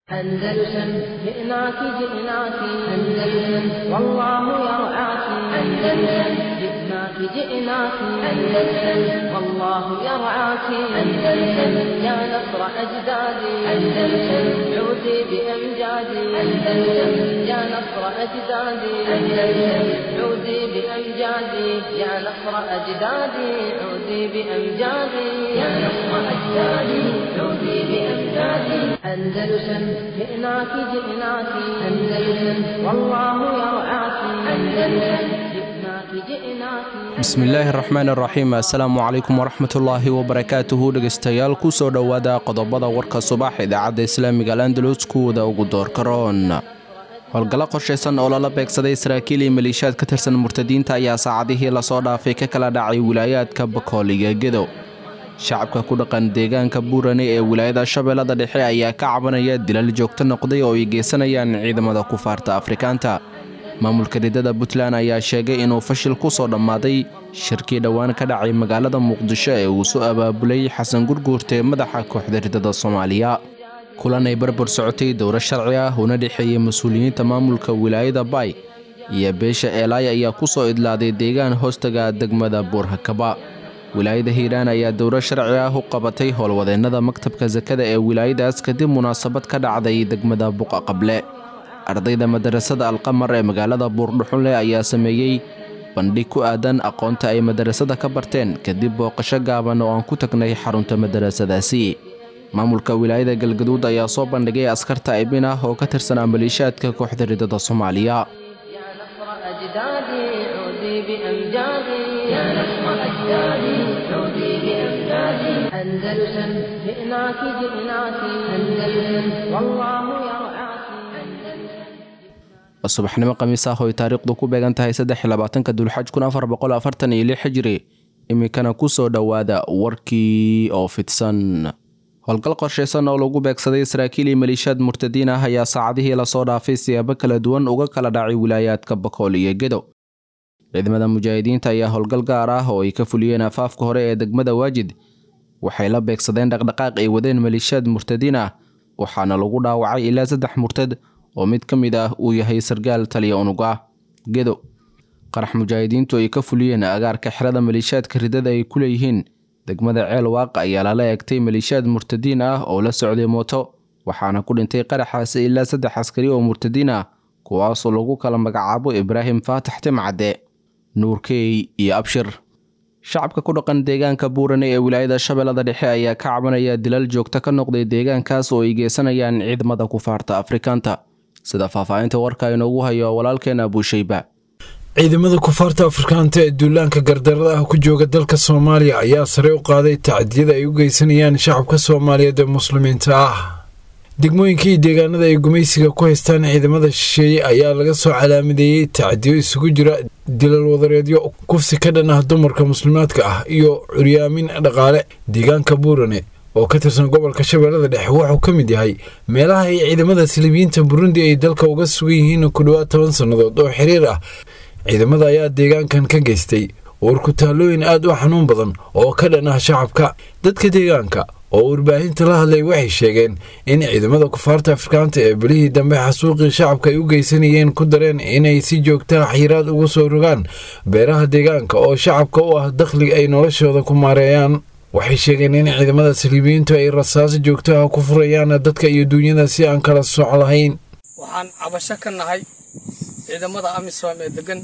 أندلسن جئناك جئناك أندلسن والله يرعاك أندلسن جئناك جئناك أندلسن والله يرعاك أندلسن يا نصر أجدادي أندلسن عودي بأمجادي أندلسن يا نصر أجدادي أندلسن عودي بأمجادي يا نصر أجدادي عودي بأمجادي يا نصر أجدادي عودي بأمجادي أندلسن جئناك جئناك أندلسن والله يرعاك أندلسن جئناك جئناك bismillaahi raxmaan raxiim assalaamu calaykum waraxmatullaahi wabarakaatuhu dhegeystayaal kusoo dhowaada qodobada warka subax idaacadda islaamiga alandalus kuwada ugu doorkaroon howlgallo qorshaysan oo lala beegsaday saraakiil iyo maliishaad ka tirsan murtadiinta ayaa saacadihii lasoo dhaafay ka kala dhacay wilaayaadka bakool iyo gedo shacabka ku dhaqan deegaanka buurane ee wilaayada shabeellada dhexe ayaa ka cabanaya dilal joogto noqday oo ay geysanayaan ciidamada kufaarta afrikaanta maamulka ridada puntland ayaa sheegay inuu fashil ku soo dhammaaday shirkii dhowaan ka dhacay magaalada muqdisho ee uu soo abaabulay xasan gurguurte madaxa kooxda ridada soomaaliya kulan ay barbar socotay dowro sharci ah una dhexeeyey mas-uuliyiinta maamulka wilaayada baay iyo beesha eelaay ayaa ku soo idlaaday deegaan hoostaga degmada buurhakaba wilaayada hiiraan ayaa dowro sharci ah u qabatay howlwadeennada maktabka sakada ee wilaayadaas kadib munaasabad ka dhacday degmada buqa qable ardayda madarasada alqamar ee magaalada buurdhuxunleh ayaa sameeyey bandhig ku aadan aqoonta ay madarasada ka barteen kadib booqasho gaaban oo aan ku tagnay xarunta madarasadaasi maamulka wilaayada galgaduud ayaa soo bandhigay askarta ibin ah oo ka tirsanaa maliishaadka kooxda ridada soomaaliya يا نصر أجدادي عودي بأمجادي يا نصر أجدادي عودي بأمجادي أندلسن جئناك جئناك أندلسن والله يرعاك أندلسن subaxnimo khamiis ah oo ay taariikhdu ku beegan tahay saddexlabaatanka dulxaj kun afar boqol afartan iyo lix xijiri iminkana ku soo dhowaada warkii oo fidsan howlgal qorshaysan oo lagu beegsaday saraakiil iyo maliishaad murtadiin ah ayaa saacadihii lasoo dhaafay siyaabo kala duwan uga kala dhacay wilaayaadka bakool iyo gedo ciidamada mujaahidiinta ayaa howlgal gaar ah oo ay ka fuliyeen afaafka hore ee degmada waajid waxay la beegsadeen dhaqdhaqaaq ay wadeen maliishaad murtadiin ah waxaana lagu dhaawacay ilaa saddex murtad oo mid ka mid ah uu yahay sargaal taliya unug ah gedo qarax mujaahidiintu ay ka fuliyeen agaarka xerada maliishaadka ridada ay ku leeyihiin degmada ceel waaq ayaa lala eegtay maliishaad murtadiin ah oo la socday mooto waxaana ku dhintay qaraxaasi ilaa saddex askari oo murtadiin ah kuwaasoo lagu kala magacaabo ibraahim faatax timcadde nuurkey iyo abshir shacabka ku dhaqan deegaanka buurane ee wilaayada shabeellada dhexe ayaa ka cabanaya dilal joogto ka noqday deegaankaas oo ay geysanayaan ciidamada kufaarta afrikaanta sida faahfaahinta warka inoogu hayo walaalkeena abuushayba ciidamada kufaarta afrikaanta ee duulaanka gardarada ah ku jooga dalka soomaaliya ayaa sare u qaaday tacdiyada ay u geysanayaan shacabka soomaaliyeed ee muslimiinta ah degmooyinka iyo deegaanada ay gumaysiga ku haystaan ciidamada shisheeye ayaa laga soo calaamadeeyey tacdiyo isugu jira dilal wadareedyo kufsi ka dhan ah dumarka muslimaadka ah iyo curyaamin dhaqaale deegaanka buurane oo ka tirsan gobolka shabeellada dhexe wuxuu ka mid yahay meelaha ay ciidamada silibiyiinta burundi ay dalka uga sugan yihiin ku dhowaad toban sannadood oo xiriir ah ciidamada ayaa deegaankan ka geystay warkutaalooyin aad u xanuun badan oo ka dhan ah shacabka dadka deegaanka oo warbaahinta la hadlay waxay sheegeen in ciidamada kufaarta afrikaanta ee belihii dambe xasuuqii shacabka ay u geysanayeen ku dareen inay si joogtaa xiraad ugu soo rogaan beeraha deegaanka oo shacabka u ah dakhli ay noloshooda ku maareeyaan waxay sheegeen in ciidamada saliibiyiintu ay rasaaso joogtaha ku furayaan dadka iyo duunyada si aan kala soc lahayn waxaan cabasho ka nahay ciidamada amisom ee degan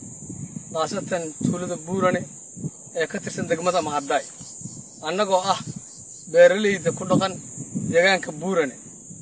khaasatan tuulada buurane ee ka tirsan degmada mahaddaay annagoo ah beeralayda ku dhaqan deegaanka buurane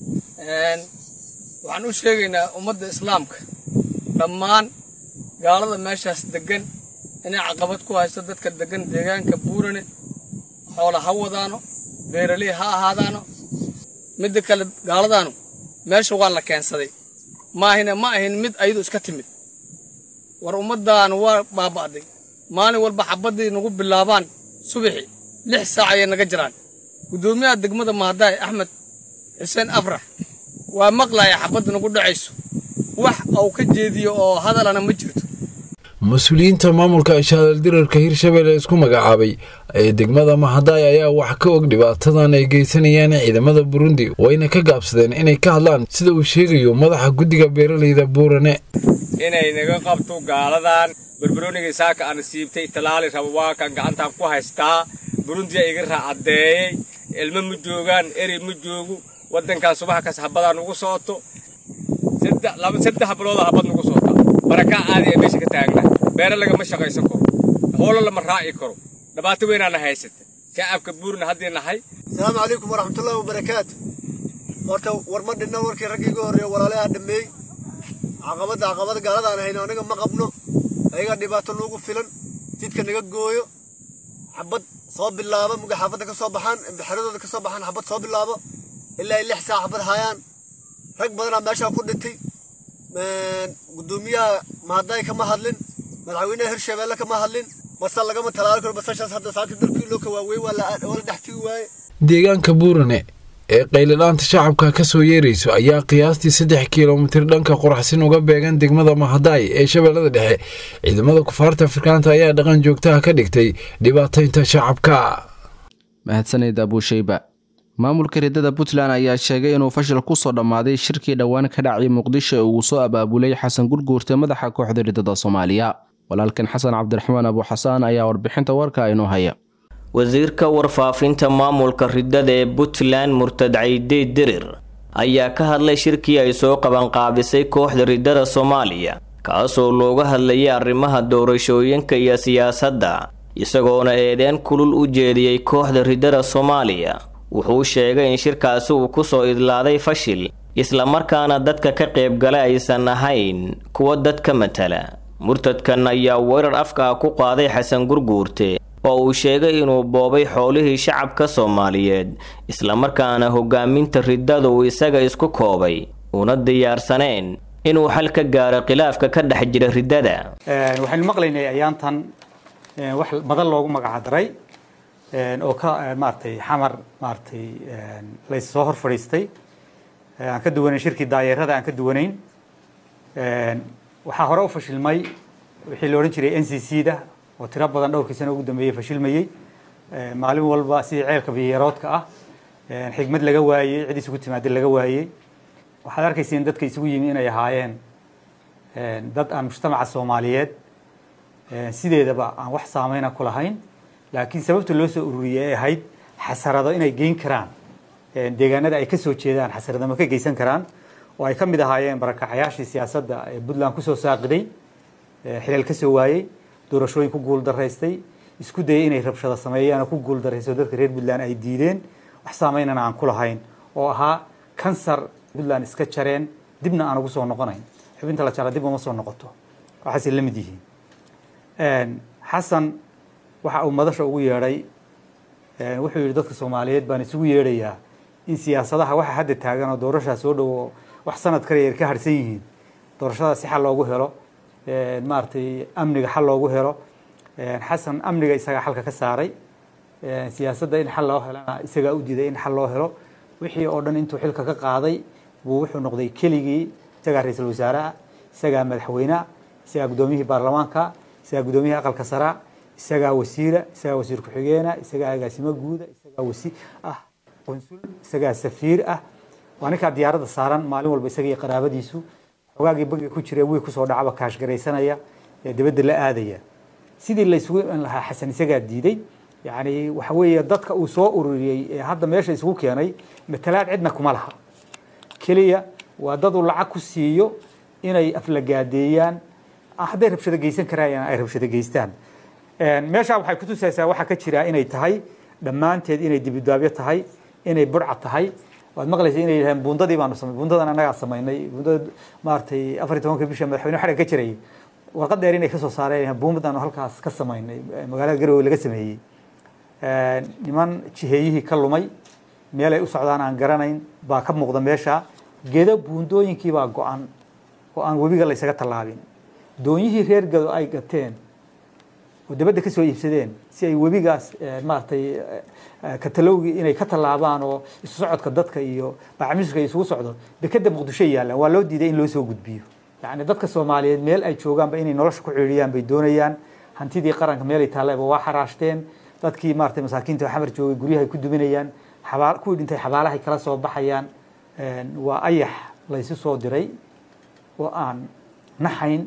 waxaan u sheegaynaa ummadda islaamka dhammaan gaalada meeshaas deggan inay caqabad ku haysto dadka deggan deegaanka buurane xoola ha wadaano beeraley ha ahaadaano midda kale gaaladaanu meesha waa la keensaday maahina ma ahin mid ayadu iska timid war ummaddaanu waa baaba'day maalin walba xabaddii nagu bilaabaan subaxi lix saac ayay naga jiraan guddoomiyaha degmada mahadaay axmed xuseen afrax waa maqlaya xabadda nagu dhacayso wax uu ka jeediyo oo hadalana ma jirto mas-uuliyiinta maamulka ishaaldirarka hirshabelle isku magacaabay ee degmada mahadaay ayaa wax ka og dhibaatadan ay geysanayaan ciidamada burundi wayna ka gaabsadeen inay ka hadlaan sida uu sheegayo madaxa guddiga beeraleyda buurane inay naga qabto gaaladan barbarooniga saaka aan siibtay talaali raba waa kan gacantaan ku haystaa burundiya iga raacadeeyey ilmo ma joogaan eri ma joogu waddankan subax kas habadaa nugu socoto saddex bilooda habad nugu socota barakaa caadi ee meesha ka taagna beere lagama shaqaysan karo hoola lama raaci karo dhibaato weynaana haysata shacabka buurna haddii nahay asalaamu calaykum waraxmatullaahi wabarakaatu horta war ma dhinna warkii raggii iga horreeya walaalaha dhameey caqabadda caqabada gaaladaan hayno aniga ma qabno ayagaa dhibaato nuugu filan jidka naga gooyo xabad soo bilaabo muga xaafadda ka soo baxaan imtixaaradooda ka soo baxaan xabad soo bilaabo ilaa ay lix saac xabad hayaan rag badanaa meeshaa ku dhintay gudoomiyaha mahadaay kama hadlin madaxweynaha hirshabeelle kama hadlin basa lagama talaali karo basashaas hadda saaka dalkii loo kawaawey waa la dhex tigi waaye deegaanka buurane ee qaylidhaanta shacabka ka soo yeerayso ayaa qiyaastii saddex kilomitir dhanka qoraxsin uga beegan degmada mahadaay ee shabeellada dhexe ciidamada kufaarta afrikaanta ayaa dhaqan joogtaha ka dhigtay dhibaataynta shacabka mahadsaned abuusheyba maamulka riddada puntland ayaa sheegay inuu fashil ku soo dhammaaday shirkii dhowaan ka dhacay muqdisho ee uu soo abaabulay xasan gurguurte madaxa kooxda riddada soomaaliya walaalkan xasan cabdiraxmaan abuuxasaan ayaa warbixinta warka inoo haya wasiirka warfaafinta maamulka riddada ee puntland murtad cayde dirir ayaa ka hadlay shirkii ay soo qabanqaabisay kooxda riddada soomaaliya kaasoo looga hadlayay arrimaha doorashooyinka iyo siyaasadda isagoona eedeen kulul u jeediyey kooxda riddada soomaaliya wuxuu sheegay in shirkaasi uu ku soo idlaaday fashil islamarkaana dadka ka qaybgala aysan ahayn kuwa dadka matala murtadkan ayaa weerar afka ah ku qaaday xasan gurguurte oo uu sheegay inuu boobay xoolihii shacabka soomaaliyeed islamarkaana hogaaminta riddada uu isaga isku koobay una diyaarsaneen inuu xal ka gaaro khilaafka ka dhex jira riddada waxaynu maqlaynay ayaantan wax madal loogu magacdaray oo ka maaratay xamar maaratay lays soo hor fadhiistay aan ka duwanayn shirkii daayeerada aan ka duwanayn waxaa hore u fashilmay wixii la odhan jiray n c c da oo tiro badan dhowrkii sano ugu dambeeyey fashilmayey maalin walba sidii ceelka biyaroodka ah xigmad laga waayey cid isugu timaada laga waayey waxaad arkayseen dadka isugu yimi inay ahaayeen dad aan mujtamaca soomaaliyeed sideedaba aan wax saameyna ku lahayn laakiin sababta loo soo ururiyey ay ahayd xasarado inay geyn karaan deegaanada ay ka soo jeedaan xasaradama ka geysan karaan oo ay ka mid ahaayeen barakacayaashii siyaasadda ee puntland kusoo saaqiday xilal ka soo waayey doorashooyin ku guul daraystay isku dayay inay rabshado sameeyaan oo ku guul daraysto dadka reer puntland ay diideen wax saameynana aan ku lahayn oo ahaa kansar puntland iska jareen dibna aan ugu soo noqonayn xubinta la jara dib uma soo noqoto waxaasay la mid yihiin xasan waxa uu madasha ugu yeedhay wuxuu yidhi dadka soomaaliyeed baan isugu yeedhayaa in siyaasadaha waxa hadda taagan oo doorashaa soo dhowo wax sanad kale yar ka harsan yihiin doorashada si xal loogu helo maaragtay amniga xal loogu helo xasan amniga isagaa xalka ka saaray siyaasadda in xal loo helana isagaa u diiday in xal loo helo wixii oo dhan intuu xilka ka qaaday buu wuxuu noqday keligii isagaa ra-iisul wasaaraha isagaa madaxweyneha isagaa guddoomiyihii baarlamaanka isagaa guddoomiyihii aqalka saraa isagaa wasiira isagaa wasiir ku-xigeena isagaa agaasimo guuda isagaa wasi ah qunsul isagaa safiir ah waa ninkaa diyaaradda saaran maalin walba isaga iyo qaraabadiisu xogaagii bangiga ku jira wiil kusoo dhacaba kaashgaraysanaya ee dibadda la aadaya sidii la isugu iman lahaa xasan isagaa diiday yacni waxa weeye dadka uu soo ururiyey ee hadda meesha isugu keenay matalaad cidna kuma laha keliya waa dad uu lacag ku siiyo inay aflagaadeeyaan hadday rabshado geysan karayaan ay rabshado geystaan meeshaa waxay kutusaysaa waxaa ka jira inay tahay dhammaanteed inay dibidaabyo tahay inay burca tahay waad maqlaysa inay yidhahdeen buundadii baanu samay buundadan annagaa samaynay buundada maaragtay afar iyo tobanka bisha madaxweyne xadhig ka jiray warqad dheer inay kasoo saareen buumbadaanu halkaas ka samaynay magaalada garowe laga sameeyey niman jiheeyihii ka lumay meelay u socdaan aan garanayn baa ka muuqda meesha gedo buundooyinkii baa go-an oo aan webiga la ysaga tallaabin doonyihii reer gado ay gateen oo dabadda ka soo iibsadeen si ay webigaas maaragtay katalowgii inay ka tallaabaan oo isu socodka dadka iyo bacmiska isugu socdo dekeda muqdisho yaallaan waa loo diiday in loo soo gudbiyo yacni dadka soomaaliyeed meel ay joogaanba inay nolosha ku ciiriyaan bay doonayaan hantidii qaranka meelay taallayba waa xaraashteen dadkii maaragtay masaakiinta oo xamar joogay guryahay ku duminayaan xabaal kuwii dhintay xabaalahay kala soo baxayaan waa ayax laysu soo diray oo aan naxayn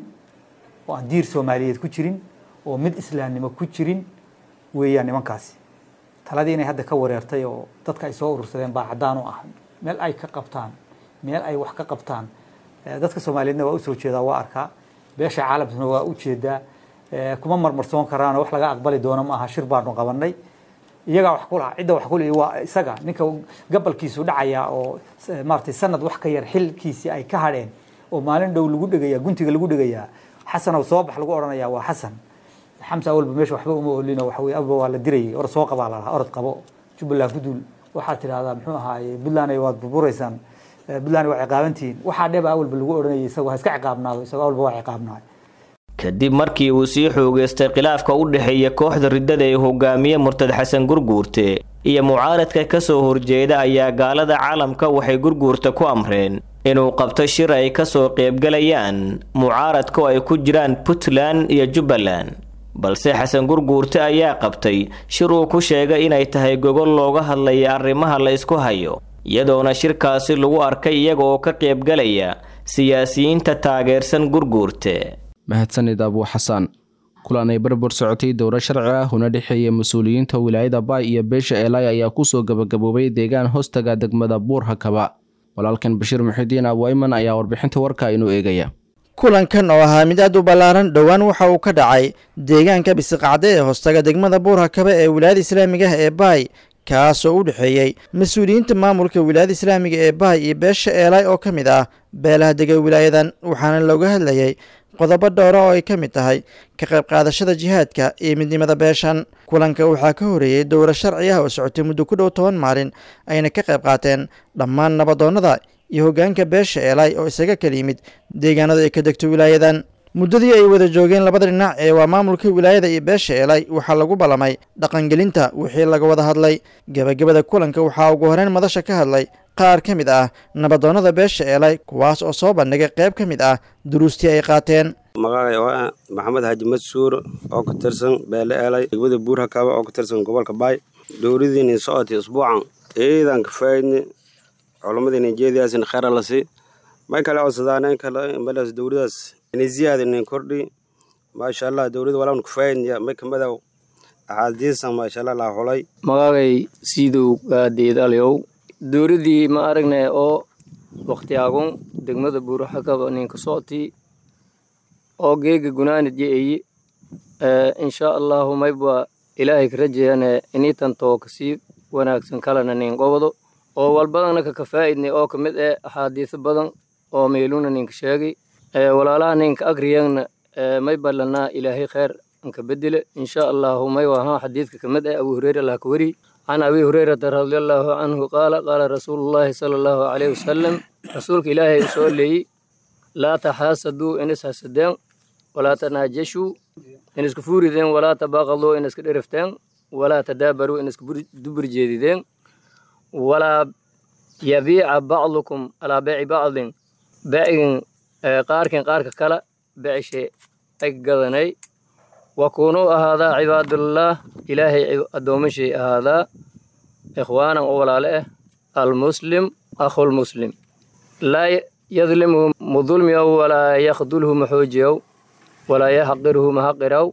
oo aan diir soomaaliyeed ku jirin oo mid islaamnimo ku jirin weeyaan nimankaasi taladii inay hadda ka wareertay oo dadka ay soo urursadeen baa caddaan u ah meel ay ka qabtaan meel ay wax ka qabtaan dadka soomaaliyeedna waa usoo jeedaa waa arkaa beesha caalamkuna waa u jeedaa kuma marmarsoon karaano wax laga aqbali doono ma aha shir baanu qabanay iyagaa wax kulaha cidda wax kule waa isaga ninka gabalkiisu dhacaya oo maaragtay sanad wax ka yar xilkiisii ay ka hadheen oo maalin dhow lagu dhegayaa guntiga lagu dhegayaa xasanow soo bax lagu odhanayaa waa xasan xamsa awalba meesha waxba uma olino waxa weye awalba waa la dirayay or soo qabaa lalahaa orod qabo jubbaland ku duul waxaad tidhahdaa muxuu ahaaye puntland waad burburaysaan puntland waa ciqaabantihiin waxaa dheba awalba lagu odhanayay isagoo ha iska ciqaabnaado isagoo awalba waa ciqaabnaay kadib markii uu sii xoogeystay khilaafka u dhexeeya kooxda riddada ee hogaamiye murtad xasan gurguurte iyo mucaaradka ka soo horjeeda ayaa gaalada caalamka waxay gurguurta ku amreen inuu qabto shir ay ka soo qaybgalayaan mucaaradka oo ay ku jiraan puntland iyo jubbaland balse xasan gurguurte ayaa qabtay shir uu ku sheegay inay tahay gogol looga hadlaya arrimaha la ysku hayo iyadoona shirkaasi lagu arkay iyaga oo ka qaybgalaya siyaasiyiinta taageersan gurguurte mahadsanid abuu xasaan kulan ay barbar socotay dowro sharci ah una dhexeeya mas-uuliyiinta wilaayada baay iyo beesha eelay ayaa kusoo gabagaboobay deegaan hoostaga degmada buur hakaba walaalkan bashiir muxidiin abwayman ayaa warbixinta warka inuu eegaya kulankan oo ahaa mid aad u ballaaran dhowaan waxa uu ka dhacay deegaanka bisiqacde ee hoostaga degmada buur hakaba ee wilaayada islaamiga ah ee baay kaasoo u dhexeeyey mas-uuliyiinta maamulka wilaayada islaamiga ee baay iyo beesha eelay oo ka mid ah beelaha dega wilaayadan waxaana looga hadlayay qodobo dhowra oo ay ka mid tahay ka qayb qaadashada jihaadka iyo midnimada beeshan kulanka waxaa ka horeeyey dowro sharci ah oo socotay muddo ku dhow toban maalin ayna ka qayb qaateen dhammaan nabadoonnada iyo hoggaanka beesha eelay oo isaga kala yimid deegaanada ay ka degto wilaayadan muddadii ay wada joogeen labada dhinac ee waa maamulka wilaayada iyo beesha eelay waxaa lagu ballamay dhaqangelinta wixii laga wada hadlay gebagabada kulanka waxaa ugu horeyn madasha ka hadlay qaar ka mid ah nabadoonnada beesha eelay kuwaas oo soo bandhigay qayb ka mid ah duruustii ay qaateen magacay oo ah maxamed xaaji madsuur oo ka tirsan beele eelay degmada buur hakaaba oo ka tirsan gobolka baay dowladiini socotay usbuucan ciidan ka faydni culamadii nijeediyaasina kheyra lasi may kale codsadaan in kale meelaas dowladaas inay ziyaada inin kordhi maasha allah dowlada walaanu ka faydniya may kamadow axaadiisan maasha allah laa xulay magacay siidow gaadeedalyow dowladii ma aragnay oo wakhtiyaagun degmada buuraxakaba ninka soctii oo geega gunaanid ye'eyi insha allahu mayba ilaahay ka rajayane initan too kasii wanaagsan kalena nin qobdo oo walbadana ka kafaa'idnay oo ka mid eh axaadiiso badan oo meeluna ninka sheegay walaalaha ninka agriyagna may ballanaa ilaahay kheyr anka bedele insha allahu may wahaa xadiidka ka mid eh abu hureyra laha ka weri can abi hurayrata radiallahu canhu qaala qaala rasuulullaahi sala allahu calayhi wasalam rasuulka ilaahay u soo leeyey laa taxaasaduu inis hasadeen walaa tanaajashuu iniska fuurideen walaa tabaaqaduu iniska dherifteen walaa tadaabaruu iniska dubur jeedideen walaa yabiica bacdukum alaa beeci bacdin beecigin qaarkin qaarka kala beecishe ay gadanay wakuunuu ahaadaa cibaadullah ilaahay addoomashay ahaadaa ikhwaanan oo walaale ah almuslim akhulmuslim laa yadlimhu mudulmiyow walaa yakhdulhu maxoojiyow walaa yaxqirhu mahaqiraw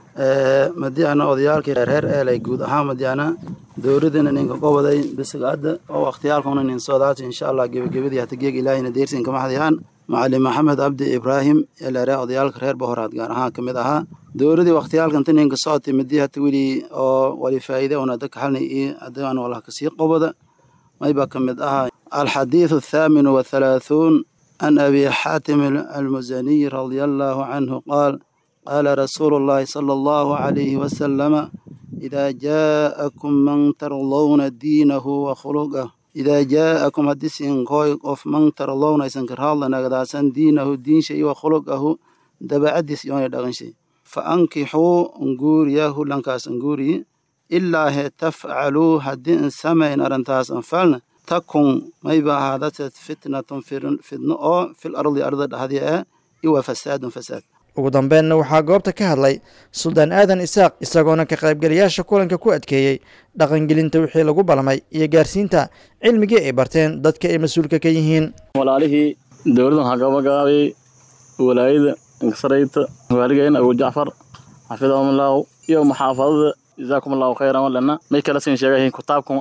madiana odayaalkii reer eelay guud ahaan madiana dowladana ninka qoboday bisigada oo wakhtiyaalkuna nin soodaati insha allah gebagabadii hata geeg ilaahina deersin kama hadayaan macalin maxamed cabdi ibraahim elere odayaalka reer bohoraad gaar ahaan ka mid ahaa dowladii wakhtiyaalkanta ninka socotay midii hata weli oo wali faa'iide una dadka xalni iyo adaan walaha kasii qoboda mayba ka mid ahaa alxadiidu athaaminu wathalaathun عن أبي حاتم المزني رضي الله عنه قال قال رسول الله صلى الله عليه وسلم إذا جاءكم من ترضون دينه وخلقه إذا جاءكم حديث كوي of من ترضون إسان كرهالله نغداسان دينه دين شيء وخلقه دبا عديس يوني دغن شيء فأنكحوا انقورياه لنكاس انقوري إلا هي تفعلوا هدين سمين أرنتاس أنفالنا takun mayba ahaadatad fitnatun fidno oo fil ardi ardada dhahdi ah iwa fasaadun fasaad ugu dambeenna waxaa goobta ka hadlay suldaan aadan isaaq isagoona ka qaybgalayaasha kulanka ku adkeeyey dhaqangelinta wixii lagu balmay iyo gaarsiinta cilmigii ay barteen dadka ay mas-uulka ka yihiin walaalihii dowladdan hagabagaabay walaayada inkasarayta waaligeyn abu jacfar xafidahumullahu iyo maxaafadada jazaakum allahu khayran walana may kala siin sheegayihiin kitaabkan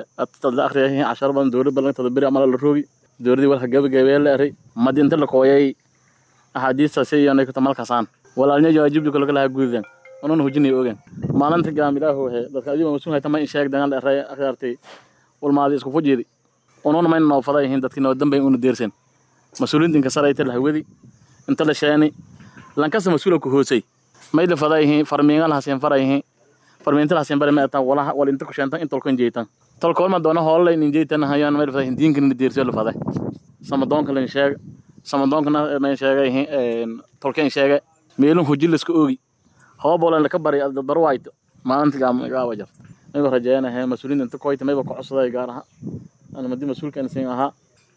la akhriyayihiin casharo badan dowlad badan tada beri amala la roogi dowladii walka gabagabeeye la eray madinta la kooyay axaadiistaasi iyo naykata malkasaan walaalnya jawaajibdu kala kalaha guudan onan hujinay ogen maalinta gaamilaahu waxe dadka adiba masuul hayta ma in sheeg dangal eray akhyaartay walmaadi isku fujiidi onon mayna noo fada yihiin dadkii noo dambay una deersan mas-uuliinta inka sarayta la hawadi inta la sheeni lankasa mas-uula ku hoosay may la fada yihiin farmiinga lahaseen fara yihiin farmiinta lahaseen bare ma walaha wal inta ku sheentan in tolkan jeetan tolkool ma doona hoolay nin jeetan hayaan may la fada diinka nin deersan la fada samadoonka lan sheeg samadoonkana may sheegay tolkeen sheege meelun hujilaska oogi hoobolan laka bari dadbar wayto maalinta gaaba jar mayba rajeynahe mas-uuliinta inta koyta mayba ku codsaday gaar aha ana madi mas-uulkan sin ahaa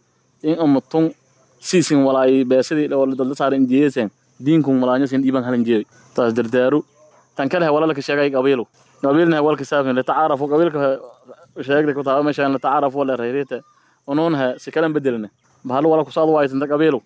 in umatun siisin walaay beesadii dadla saaran jeesen diinkun walaanya sin dhiiban halan jeeday taas dardaaru tan kale walalka sheegay qabiilu qabiilna walka saafin latacaarafu qabiilka sheegda ku taaba meeshaan latacaarafu wala reerita unuunha si kalan bedelna bahal wala kusaad waaytanta qabiilu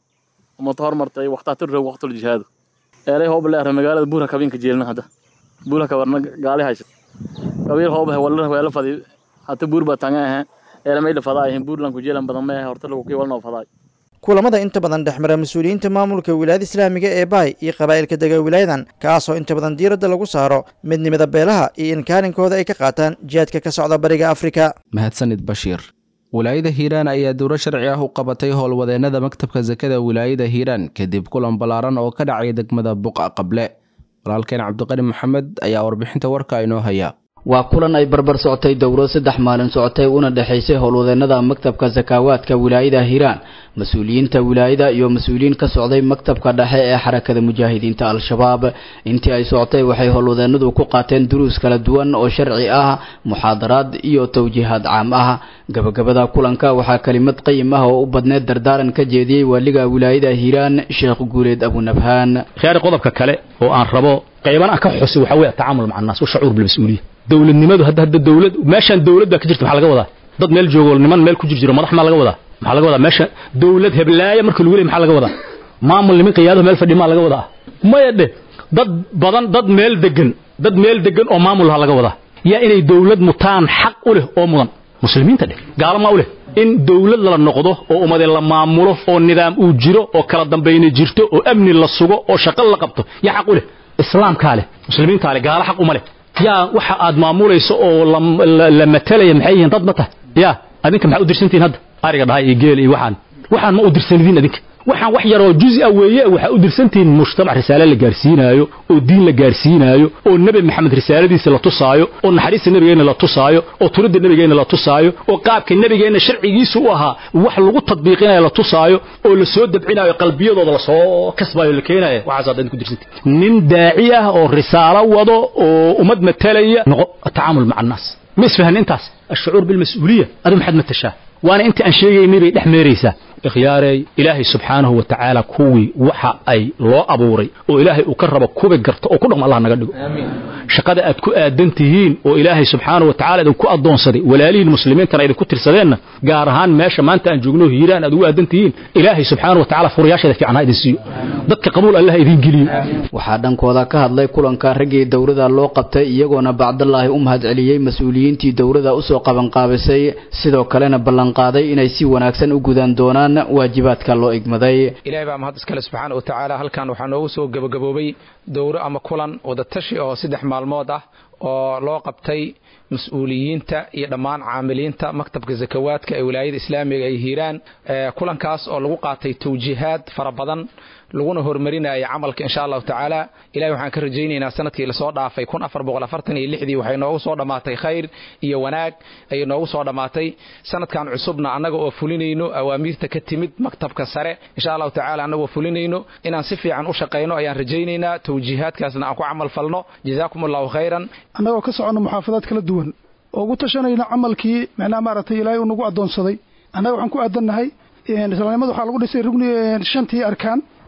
umata hormartay waqtaa tirro waqtul jihaadu eeray hoob leer magaalada buura kabinka jeelna hadda buura kabarna gaali haysa qabiil hoob wala wala fadi hata buur ba tanga ah eela may fadaa ahin buurland ku jeelan badan ma horta lagu kii walnoo fadaa kulamada inta badan dhexmara mas-uuliyiinta maamulka wilaayada islaamiga ee baay iyo qabaa'ilka dega wilaayadan kaasoo inta badan diiradda lagu saaro midnimada beelaha iyo in kaalinkooda ay ka qaataan jihaadka ka socda bariga afrika mahadsanid bashiir wilaayada hiiraan ayaa dowro sharci ah u qabatay howlwadeennada maktabka sakada wilaayada hiiraan kadib kulan ballaaran oo ka dhacay degmada buqa qable walaalkeen cabdiqani maxamed ayaa warbixinta warka inoo haya waa kulan ay barbar socotay dowro saddex maalin socotay una dhexaysay howlwadeennada maktabka sakaawaadka wilaayada hiiraan mas-uuliyiinta wilaayada iyo mas-uuliyiin ka socday maktabka dhexe ee xarakada mujaahidiinta al-shabaab intii ay socotay waxay howlwadeennadu ku qaateen duruus kala duwan oo sharci ah muxaadaraad iyo towjiihaad caam ah gabagabada kulanka waxaa kelimad qayim ah oo u badneed dardaaran ka jeediyey waaliga wilaayada hiiraan sheekh guuleed abunabhaan khiyaari qodobka kale oo aan rabo qayban aan ka xusay waxaa weeye atacaamul maca annaas washacuur bilmas-uuliya dowladnimadu hadda hadda dowlad meeshaan dowlad baa ka jirta maxaa laga wadaa dad meel joogo niman meel ku jir jiro madax maa laga wadaa maxaa laga wadaa meesha dowlad heblaaya marka lagu leey maxaa laga wadaa maamul niman qiyaado meel fadhi maa laga wadaa maya dhe dad badan dad meel degan dad meel degan oo maamul ha laga wadaa yaa inay dowlad mutaan xaq u leh oo mudan muslimiinta dheh gaalo maa u leh in dowlad la noqdo oo ummade la maamulo oo nidaam uu jiro oo kala dambayna jirto oo amni la sugo oo shaqo la qabto yaa xaq u leh islaamkaa leh muslimiintaa leh gaalo xaq uma leh yaa waxa aad maamulayso oo la matalaya maxay yihiin dad ma tahay yaa adinka maxaa u dirsantihin hadda ariga dhahay iyo geel iyo waxaan waxaan ma u dirsanidin adinka waxaan wax yaroo juzi a weeye waxaa u dirsantihiin mujtamac risaale la gaarsiinaayo oo diin la gaarsiinaayo oo nebi maxamed risaaladiisa la tusaayo oo naxariista nebigeenna la tusaayo oo turidda nebigeenna la tusaayo oo qaabka nebigeenna sharcigiisu u ahaa wax lagu tadbiiqinayo la tusaayo oo la soo dabcinayo qalbiyadooda lasoo kasbayo la keenayo waxaasaad adinku dirsantihin nin daaci ah oo risaalo wado oo ummad matalaya noqo atacaamul maca annaas ma isfahan intaas ashucuur bilmas-uuliya adu maxaad matashaa waana inta aan sheegaynay bay dhex meeraysaa ikhyaarey ilaahay subxaanahu wa tacaala kuwii waxa ay loo abuuray oo ilaahay uu ka rabo kubi garto oo ku dhaqmo allah naga dhigo shaqada aad ku aadan tihiin oo ilaahay subxaanahu wa tacala idinku addoonsaday walaalihiin muslimiintana idinku tirsadeenna gaar ahaan meesha maanta aan joogno hiiraan aad ugu aadan tihiin ilaahay subxaanahu wa tacala furayaasheeda fiican ha idin siiyo dadka qabuul allah idin geliyo waxaa dhankooda ka hadlay kulanka raggii dowrada loo qabtay iyagoona bacdallaahi u mahad celiyey mas-uuliyiintii dowrada usoo qabanqaabisay sidoo kalena ballanqaaday inay si wanaagsan u gudan doonaan waajibaadka loo igmaday ilaahay baa mahad iskale subxaana wa tacaala halkan waxaa noogu soo gebagaboobay dowro ama kulan wadatashi oo saddex maalmood ah oo loo qabtay mas-uuliyiinta iyo dhammaan caamiliinta maktabka zakawaadka ee wilaayada islaamiga ay hiiraan kulankaas oo lagu qaatay tawjiihaad fara badan laguna horumarinaya camalka insha allahu tacaala ilahay waxaan ka rajaynaynaa sanadkii lasoo dhaafay kun afar boqol afartan iyo lixdii waxay noogu soo dhammaatay khayr iyo wanaag ayay noogu soo dhammaatay sanadkan cusubna annaga oo fulinayno awaamiirta ka timid maktabka sare insha allahu tacaala annagoo fulinayno inaan si fiican u shaqayno ayaan rajaynaynaa tawjiihaadkaasna aan ku camal falno jazaakum allahu khayran annagoo ka soconno muxaafadaad kala duwan oo ugu tashanayno camalkii micnaha maaragtay ilaahay uu nagu addoonsaday annaga waxaan ku aadannahay islaamnimada waxaa lagu dhisay rugni shantii arkaan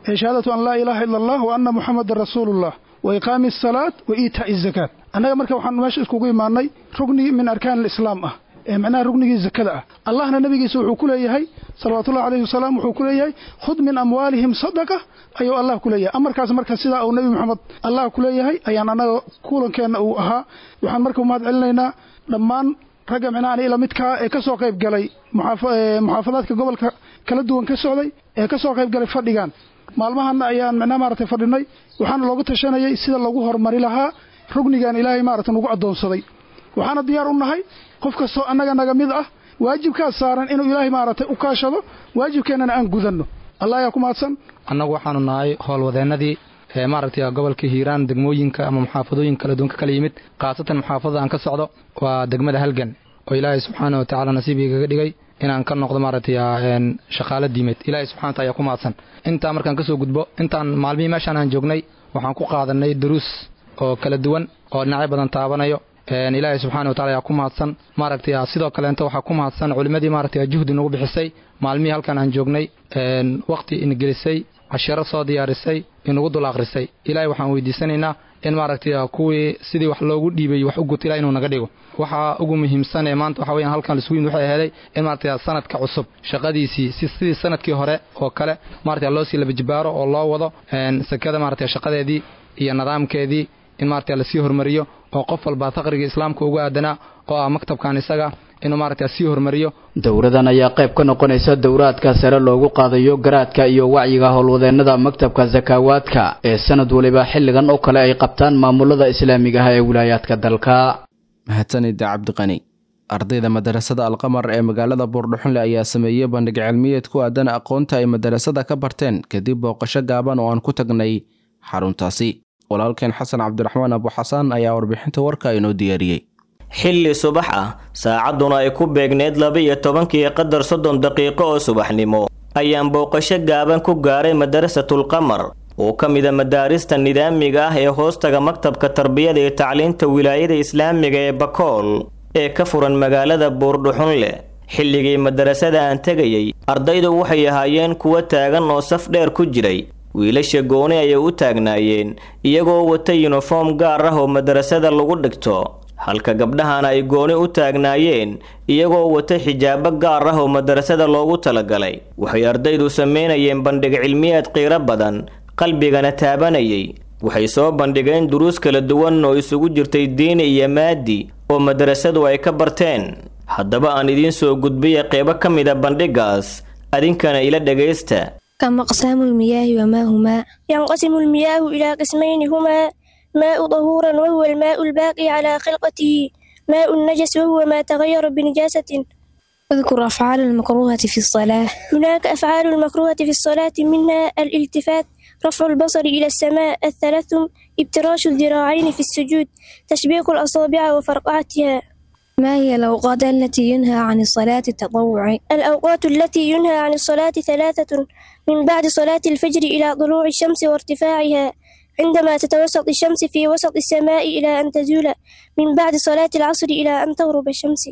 ee shahaadatu an laa ilaaha ila allah wa anna muxamadan rasuulullah wa iqaami asalaat wa iitaa'i azakaat annaga marka waxaan meesha iskugu imaanay rugni min arkaan alislaam ah ee macnaha rugnigii zakada ah allahna nabigiisa wuxuu ku leeyahay salawaatullahi calayhi wasalaam wuxuu ku leeyahay khud min amwaalihim sadaqa ayuu allah ku leeyahay amarkaas marka sidaa uu nebi moxamed allah ku leeyahay ayaan annaga kulankeenna uu ahaa waxaan marka umahad celinaynaa dhammaan ragga micnaha ila midkaa ee ka soo qayb galay muxaafadaadka gobolka kala duwan ka socday ee ka soo qayb galay fadhigan maalmahana ayaan micnaha maaragtay fadhinay waxaana loogu tashanayay sida lagu horumari lahaa rugnigan ilaahay maaragtay nagu addoonsaday waxaana diyaar u nahay qof kastoo annaga naga mid ah waajibkaas saaran inuu ilaahay maaragtay u kaashado waajibkeennana aan gudanno allah ayaa ku mahadsan annagu waxaanu nahay howlwadeennadii ee maaragtay gobolka hiiraan degmooyinka ama muxaafadooyin kala duwan ka kala yimid khaasatan muxaafadada aan ka socdo waa degmada halgan oo ilaahay subxaana wa tacaala nasiib igaga dhigay inaan ka noqdo maaragtay shaqaalo diimeed ilaahay subxana wa taala ayaa ku mahadsan intaa markaan kasoo gudbo intaan maalmihii meeshaan aan joognay waxaan ku qaadanay duruus oo kala duwan oo dhinacyo badan taabanayo ilaahay subxana wa tacala ayaa ku mahadsan maaragtay sidoo kaleenta waxaa ku mahadsan culimmadii maaragtay juhdi nagu bixisay maalmihii halkan aan joognay waqti ingelisay cashiro soo diyaarisay inugu dul akhrisay ilaahay waxaan weydiisanaynaa in maaragtay kuwii sidii wax loogu dhiibay wax u guta ilahay inuu naga dhigo waxaa ugu muhiimsan ee maanta waxa weeyaan halkan lisugu yimid waxay aheeday in maaragtay sanadka cusub shaqadiisii si sidii sanadkii hore oo kale maaragtay loo sii laba jibaaro oo loo wado sakada maaragtay shaqadeedii iyo nidaamkeedii in maaragtay lasii hormariyo oo qof walba faqriga islaamka ugu aadanaa oo ah maktabkan isaga inuu maaragtay sii hormariyo dowradan ayaa qayb ka noqonaysa dowraadka sare loogu qaadayo garaadka iyo wacyiga howlwadeennada maktabka sakaawaadka ee sanad waliba xilligan oo kale ay qabtaan maamulada islaamiga ah ee wilaayaadka dalka mahadsanida cabdiqani ardayda madarasada alqamar ee magaalada buurdhuxunle ayaa sameeyey bandhig cilmiyeed ku aadan aqoonta ay madarasada ka barteen kadib booqasho gaaban oo aan ku tagnay xaruntaasi walaalkeen xasan cabdiraxmaan abuxasaan ayaa warbixinta warka inoo diyaariyey xilli subax ah saacadduna ay ku beegneyd laba-iyo tobankii qadar soddon daqiiqo oo subaxnimo ayaan booqasho gaaban ku gaaray madarasatul-qamar oo ka mida madaarista nidaamiga ah ee hoostaga maktabka tarbiyada iyo tacliinta wilaayada islaamiga ee bakool ee ka furan magaalada buurdhuxunle xilligii madarasada aan tegayey ardaydu waxay ahaayeen kuwo taagan oo saf dheer ku jiray wiilasha gooni ayay u taagnaayeen iyagoo wata yuniform gaar ah oo madarasada lagu dhigto halka gabdhahana ay gooni u taagnaayeen iyagoo wata xijaabo gaar ah oo madarasada loogu talagalay waxay ardaydu samaynayeen bandhig cilmiyeed qiiro badan qalbigana taabanayay waxay soo bandhigeen duruus kala duwan oo isugu jirtay diini iyo maadi oo madarasadu ay ka barteen haddaba aan idiin soo gudbiya qeybo ka mida bandhigaas adinkana ila dhegaysta كم أقسام المياه وما هما ينقسم المياه إلى قسمين هما ماء طهورا وهو الماء الباقي على خلقته ماء النجس وهو ما تغير بنجاسة اذكر أفعال المكروهة في الصلاة هناك أفعال المكروهة في الصلاة منها الالتفات رفع البصر إلى السماء التلثم ابتراش الذراعين في السجود تشبيك الأصابع وفرقعتها ما هي الأوقات التي ينهى عن الصلاة التطوع؟ الأوقات التي ينهى عن الصلاة ثلاثة من بعد صلاة الفجر إلى طلوع الشمس وارتفاعها عندما تتوسط الشمس في وسط السماء إلى أن تزول من بعد صلاة العصر إلى أن تغرب الشمس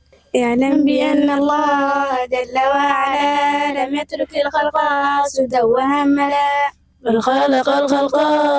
اعلم بأن الله جل وعلا لم يترك الخلق سدى وهملا بل خلق الخلق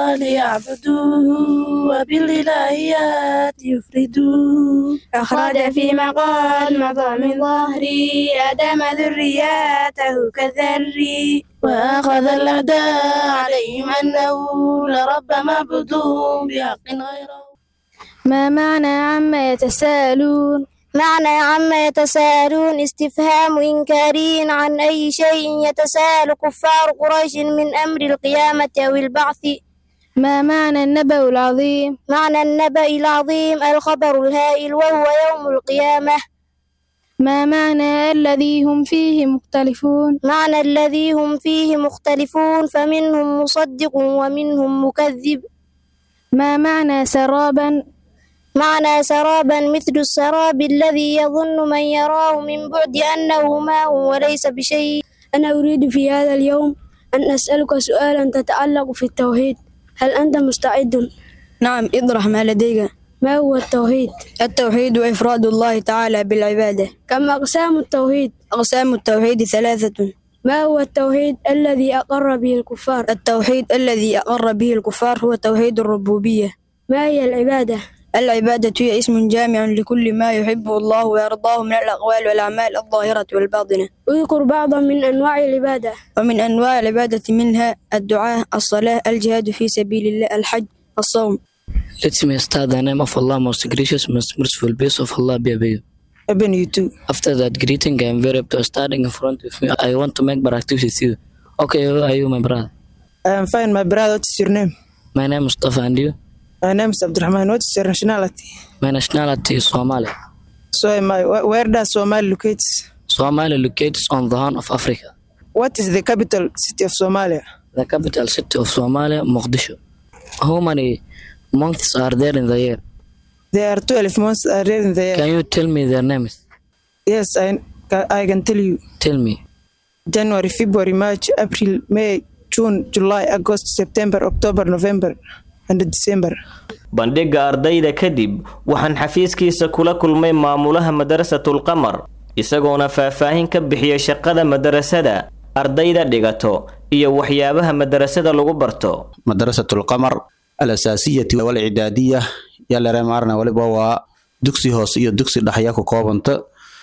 ليعبدوه وبالإلهيات يفردوه أخرج في مقال مضى من ظهري آدم ذرياته كالذري وأخذ الأعداء عليهم أنه لرب معبودهم بحق غيره ما معنى عما يتساءلون معنى عما يتساءلون استفهام إنكاري عن أي شيء يتساءل كفار قريش من أمر القيامة أو البعث ما معنى النبأ العظيم معنى النبأ العظيم الخبر الهائل وهو يوم القيامة ما معنى الذي هم فيه مختلفون معنى الذي هم فيه مختلفون فمنهم مصدق ومنهم مكذب ما معنى سرابا معنى سرابا مثل السراب الذي يظن من يراه من بعد أنه ماء وليس بشيء أنا أريد في هذا اليوم أن أسألك سؤالا تتعلق في التوحيد هل أنت مستعد؟ نعم اطرح ما لديك ما هو التوحيد؟ التوحيد إفراد الله تعالى بالعبادة كم أقسام التوحيد؟ أقسام التوحيد ثلاثة ما هو التوحيد الذي أقر به الكفار التوحيد الذي أقر به الكفار هو توحيد الربوبية ما هي العبادة العبادة هي اسم جامع لكل ما يحبه الله ويرضاه من الأقوال والأعمال الظاهرة والباطنة اذكر بعضا من أنواع العبادة ومن أنواع العبادة منها الدعاء الصلاة الجهاد في سبيل الله الحج الصوم Let me start the name of Allah, most gracious, most merciful, peace of Allah be upon you. Upon you too. After that greeting, I am very up to standing in front of you. I want to make practice with you. Okay, who are you, my brother? I am fine, my brother. What is your name? My name is Mustafa, and you? My name is Abdurrahman. What is your nationality? My nationality is Somali. So am I. Where where does Somalia locate? Somalia locates on the Horn of Africa. What is the capital city of Somalia? The capital city of Somalia, Mogadishu. How many months are there in the year? There are 12 months are there in the year. Can you tell me their names? Yes, I, I can tell you. Tell me. January, February, March, April, May, June, July, August, September, October, November, and December. bandhigga ardayda kadib waxaan xafiiskiisa kula kulmay maamulaha madarasatul qamar isagoona faahfaahin ka bixiya shaqada madarasada ardayda dhigato iyo waxyaabaha madarasada lagu barto madarasatul qamar alasaasiyati walcidaadiya yalare maarna waliba waa dugsi hoose iyo dugsi dhexya ku koobanta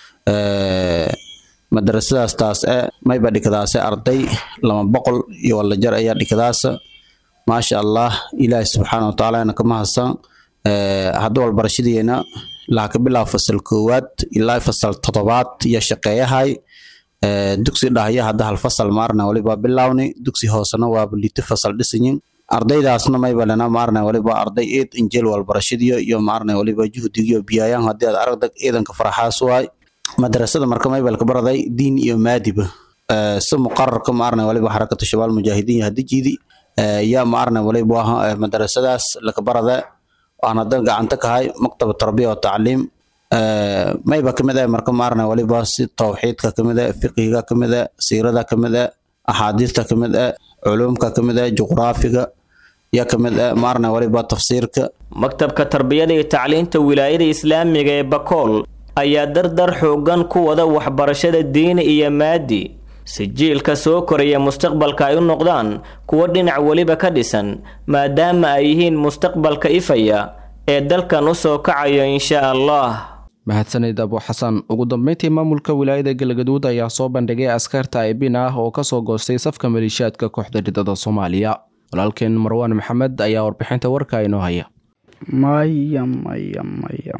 madarasadaas taas e mayba dhikadaase arday lama boqol iyo walajar ayaa dhikadaasa maasha allah ilaahi subxaana watacaala ka mahadsan hadda walbarashadiina laha ka bilaabo fasal koowaad ilaa fasal todobaad iyo shaqeeyahay dugsi dhahya hadda hal fasal maarna waliba bilawni dugsi hoosena waaba lito fasal dhisanyin ardaydaasna mayba lena maarna waliba arday eed injeel walbarashadiyo iyo maarna waliba juhdigiyo biyayaan haddii aad aragdag ciidanka faraxaas waay madrasada marka maybalka baraday diin iyo maadiba si muqararka maarna waliba xarakatu shabaal mujaahidiin hadijiidi yaa maarna waliba madrasadaas laka barada aan hadan gacanta kahay maktaba tarbiya wa tacliim mayba kamid ah marka maarna waliba si tawxiidka kamid ah fiqiga kamid ah siirada kamid ah axaadiista kamid ah culumka kamid ah juqraafiga yaa kamid ah maarna waliba tafsiirka maktabka tarbiyada iyo tacliinta wilaayada islaamiga ee bakool ayaa dardar xoogan ku wada waxbarashada diini iyo maadi si jiilka soo koraya mustaqbalka ay u noqdaan kuwo dhinac weliba ka dhisan maadaama ay yihiin mustaqbalka ifaya ee dalkan u soo kacayo insha allah mahadsanid abu xasan ugu dambeyntii maamulka wilaayada galgaduud ayaa soo bandhigay askarta aybin ah oo kasoo goostay safka maleeshiyaadka kooxda ridada soomaaliya walaalkeen marwaan maxamed ayaa warbixinta warka inoo haya maya maya maya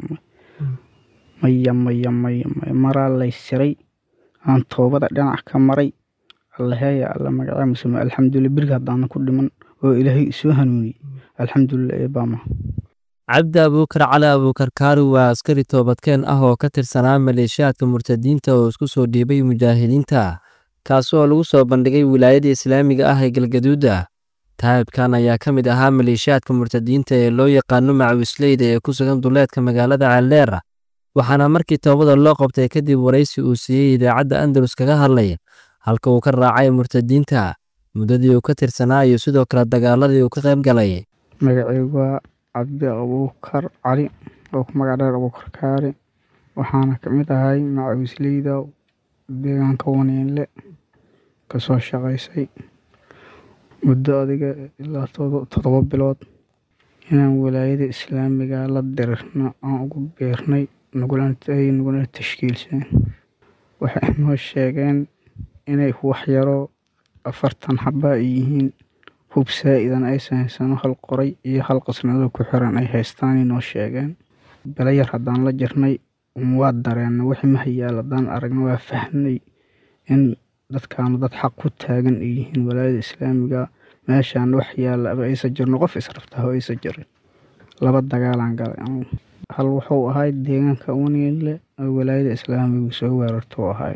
maya maya maya maya maraa lay siray aan toobada dhinac ka maray allaheeya alla magacee musame alxamdulilah beriga haddaana ku dhiman oo ilaahay isoo hanuuniyey alxamdulilah eebaama cabdi abuukar cali abuukar kaari waa askari toobadkeen ah oo ka tirsanaa maleeshiyaadka murtadiinta oo isku soo dhiibay mujaahidiinta kaasi oo lagu soo bandhigay wilaayada islaamiga ah ee galgaduuda taayibkan ayaa ka mid ahaa maleeshiyaadka murtadiinta ee loo yaqaano macawisleyda ee ku sugan duleedka magaalada ceeldheera waxaana markii toobada loo qabtay kadib waraysi uu siiyey idaacadda andalus kaga hadlay halka uu ka raacay murtadiinta muddadii uu ka tirsanaa iyo sidoo kale dagaaladii uu ka qayb galay magacaygu waa cabdi abuukar cali oo ku magac dheer abuukar kaari waxaana ka mid ahay macawisleyda deegaanka waniinle kasoo shaqaysay muddo adiga ilaa toddoba bilood inaan walaayada islaamiga la dirirno aan ugu beernay ay naguna tashkiilseen waxay noo sheegeen inay wax yaroo afartan xaba ay yihiin hub saa-idan aysan haysano hal qoray iyo hal qasnado ku xiran ay haystaanay noo sheegeen belo yar haddaan la jirnay waa dareenna wixii mahayaal haddaan aragna waa fahnay in dadkaanu dad xaq ku taagan ay yihiin walaayada islaamiga meeshaan wax yaallaba aysan jirno qof israftaho aysan jirin laba dagaalaan galay anugu hal wuxuu ahay deegaanka waniinle oo walaayada islaamigu soo weerartou ahay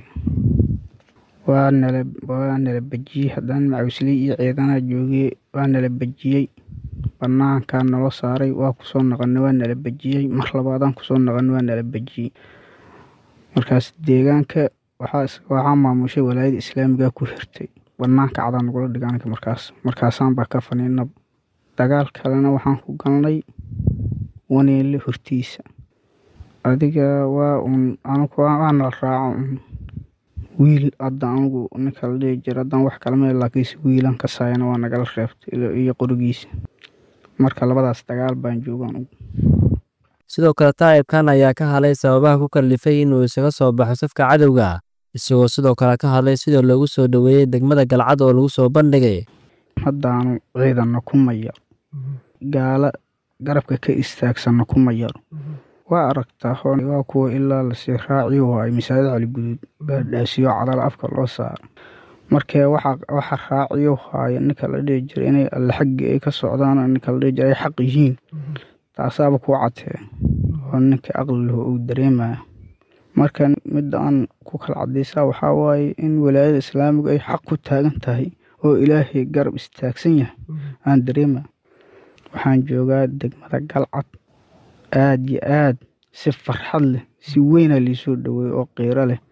waa nala waa nala bejiyey haddaan macawisley iyo ciidanaha joogiyey waa nala bejiyey banaankaa nala saaray waa kusoo naqanay waa nala bejiyey mar labaadaan kusoo naqanay waa nala bejiyey markaas deegaanka waxaa maamushay walaayada islaamiga ku hirtay banaanka cadaa nagula dhigaanka markaas markaasaan baa ka faniinab dagaal kalena waxaan ku galnay waniinle hortiisa adiga waa uun anugu waana la raaco un wiil hadda anigu ninka la dhihi jira haddaan wax kala meel laakiinse wiilan ka saayana waa nagala reebtay iyo qorigiisa marka labadaas dagaal baan jooga anugu sidoo kale taa'ibkan ayaa ka hadlay sababaha ku kallifay inuu isaga soo baxo safka cadowga isagoo sidoo kale ka hadlay sida loogu soo dhoweeyey degmada galcad oo lagu soo bandhigay haddaanu ciidanna ku mayaro gaala garabka ka istaagsanna ku mayaro waa aragtaa waa kuwa ilaa lasii raaciyo waayo masaajid caliguduud baadhaasiyo cadal afka loo saaro markee waxa raaciyo haayo ninka la dhihi jira inay alle xaggii ay ka socdaan ninka la dhihi jira ay xaq yihiin taasaaba kuu cadtee oo ninka aqli lahu uu dareemaya marka midda aan ku kala cadaysaa waxaa waaye in walaayada islaamigu ay xaq ku taagan tahay oo ilaahay garab istaagsan yahay aan dareemaya waxaan joogaa degmada galcad aad yo aad si farxad leh si weyna liisoo dhaweeye oo qiiro leh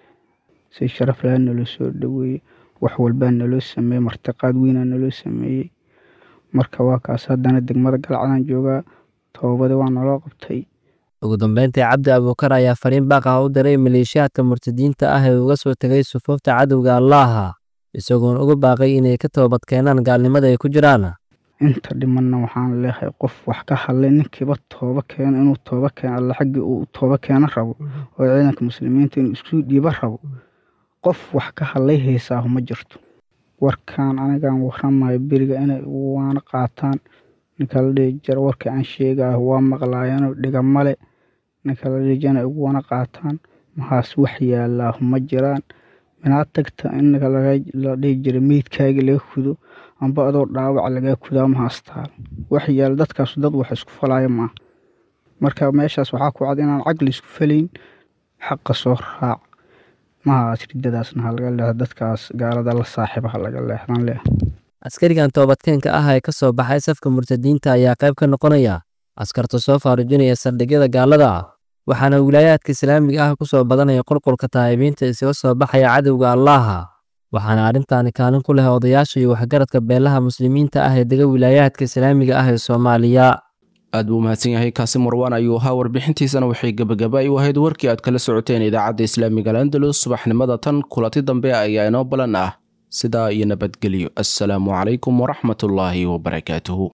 si sharaf laha naloo soo dhaweeye wax walbaa naloo sameeyey martiqaad weynaa naloo sameeyey marka waa kaas haddana degmada galcadaan joogaa toobadi waa naloo qabtay ugu dambeyntii cabdi abuukar ayaa fariin baaq ah u diray maleeshiyaadka murtadiinta ah ee uga soo tegay sufuufta cadowga allaaha isagoon uga baaqay inay ka toobad keenaan gaalnimada ay ku jiraan inta dhimanna waxaan leehay qof wax ka hadlay ninkiiba tooba keeno inuu tooba keeno alle xaggii uu tooba keeno rabo oo ciidanka muslimiinta inuu isku dhiiba rabo qof wax ka hadlay heysaahu ma jirto warkaan anigaan waramayo beriga inay waana qaataan ninka la dhihi jira warkii aan sheegaaho waa maqlaayeenoo dhiga male ninka la dhihi jira inay ugu wana qaataan mahaas wax yaalaahu ma jiraan minaa tagta in ninka la dhihi jira meydkaagii laga kudo amba adoo dhaawac lagaa kudaa mahaastaan wax yaala dadkaasu dad wax isku falaayo maaha marka meeshaas waxaa ku cad inaan caqli isku falayn xaqa soo raac mahaas ridadaasna ha laga leeha dadkaas gaalada la saaxiiba ha laga leexdan leeh askarigan toobadkeenka ah ee ka soo baxay safka murtadiinta ayaa qayb ka noqonaya askarta soo faarujinaya saldhigyada gaalada waxaana wilaayaadka islaamiga ah ku soo badanaya qulqulka taa'ibiinta isaga soo baxaya cadowga allaaha waxaana arrintaani kaalin ku leh odayaasha iyo waxgaradka beelaha muslimiinta ah ee dega wilaayaadka islaamiga ah ee soomaaliya aad buu mahadsan yahay kaasi marwaan ayuu ahaa warbixintiisana waxay gebagaba u ahayd warkii aad kala socoteen idaacadda islaamiga alandalus subaxnimada tan kulanti dambe ayaa inoo balan ah sidaa iyo nabadgelyo assalaamu calaykum waraxmatullaahi wabarakaatuhu